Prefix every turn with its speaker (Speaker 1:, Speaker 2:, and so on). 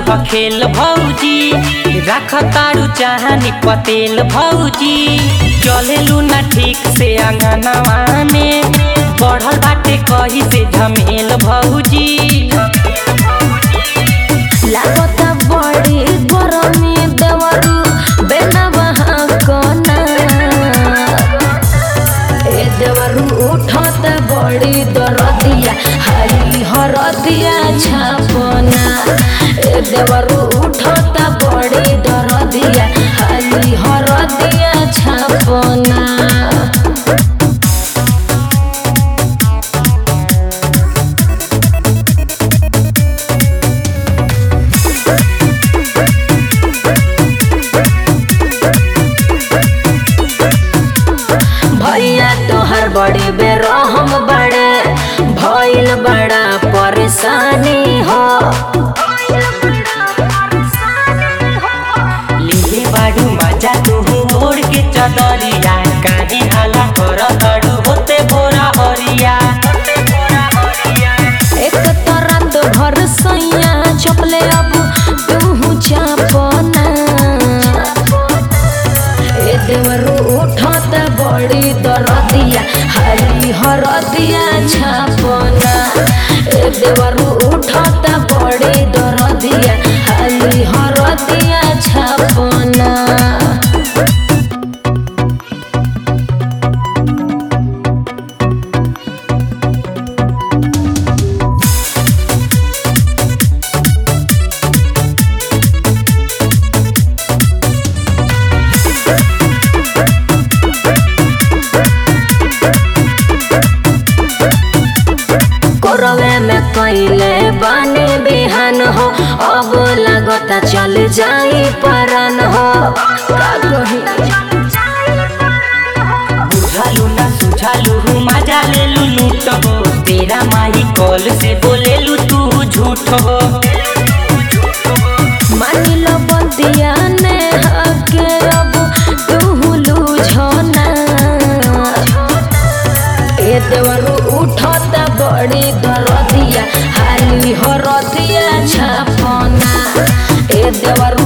Speaker 1: खेल भौजी रख तारू चाहनी पतेल भौजी चलेलू ना ठीक से अंगनवा में बढ़ल बाटे कही से झमेल भौजी
Speaker 2: लागता बड़ी गरमी देवरू बेना बहा कोना ए देवरू उठत बड़ी दरदिया हरी हरदिया छापना ए देवरू उठत बड़ी दरदिया हरी हरदिया छापना भैया तोहर बड़ी बेरहम बड़े भइल बड़ा परेशानी हो
Speaker 1: लिहे बाड़ू मजा तू ओढ़ के चदरिया काहे हाला कर तड़ू होते भोरा हरिया
Speaker 2: एक तरह तो भर सैया चपले अब तू चापना ए देवरू उठत बड़ी दरदिया हरी हरदिया छापना ए देवरू उठत बड़ी दरदिया हरी हरदिया छापना कोरवे में कैले बानी बिहान हो अब लगता चल जाई परन हो का कही
Speaker 1: बुझालू ना सुझालू मजा ले लू लूट हो तेरा माही कॉल से बोलेलू तू झूठ हो
Speaker 2: मानी लो बंदिया ने हके अब तू लूझना ए देवरू उठत बड़ी दरदिया हाली हरदिया छापना ए देवरू